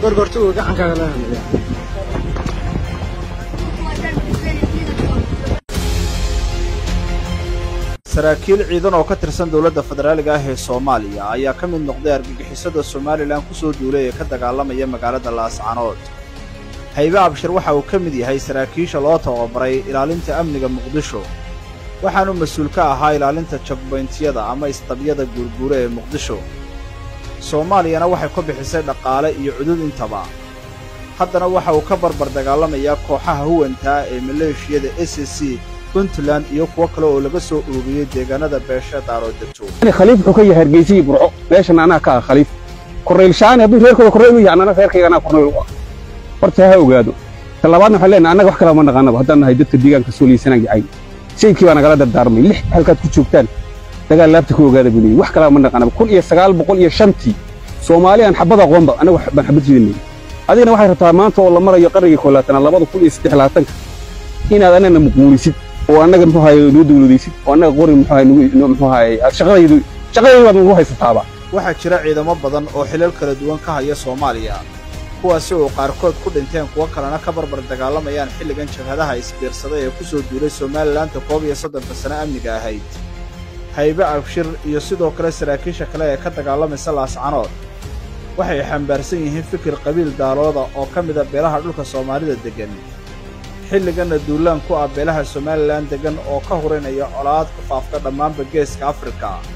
gorgortuga gacankaaga la hadlaya saraakiil ciidan oo ka tirsan dowladda federaaliga ah ee soomaaliya ayaa ka mid noqday argagixisada somalilan ku soo duulay ee ka dagaalamaya magaalada laascanood haybe abshir waxa uu ka mid yahay saraakiisha loo tababaray ilaalinta amniga muqdisho waxaanu mas-uul ka ahaa ilaalinta jagbayntiyada ama istabyada guurguura ee muqdisho soomaaliyana waxay ku bixisay dhaqaale iyo cudud intaba haddana waxa uu ka barbar dagaalamayaa kooxaha huwantaa ee maleeshiyada s c puntland iyo kuwo kale oo laga soo oogiyey deegaanada beesha daaroo degto khaliif wuxuu ka yahay hargeysa iyo burco meeshan anaa ka ah khaliif korneyl shaani hadduu reerkooda korneyl u yahay annana reerkayga anaa korneyl u ah horta ha ogaado ta labaadna waxaan leenahay annaga wax kale ma naqaanaba haddaan nahay dadka deegaanka sooliyeysanaan gacay shaykii baa nagala dardaarmay lix halkaad ku joogtaan dagaal laabta ka ogaada buu leeyahy wax kaleba ma naqaanaba kun iyo sagaal boqol iyo shantii soomaali aan xabad aqoonba annaga baan xabad jidanay adigana waxay rabtaa maanta oo la marayo qarnigii koolaatanaad labada kun iyo saddex labaatanka inaad annagana muquulisid oo annaga muxuu ahaye noo dawladaysid oo annaga qori muxuu ahaye nagu muxuu ahaye aad shaqadaydu shaqadaydu baad nagu haysataaba waxaa jira ciidamo badan oo xilal kala duwan ka haya soomaaliya kuwaasi oo qaarkood ku dhinteen kuwo kalena ka barbar dagaalamayaan xilligan jabhadaha isbiirsaday ee ku soo duulay somalilanka koob iyo soddonka sano amniga ahayd haybe abshir iyo sidoo kale saraakiisha kale ee ka dagaalamaysa laascanood waxay xambaarsan yihiin fikir qabiil daalooda oo ka mida beelaha dhulka soomaalida deggan xilliganna duulaan ku ah beelaha somalilan deggan oo ka hurinaya colaad ku faafta dhammaanba geeska afrika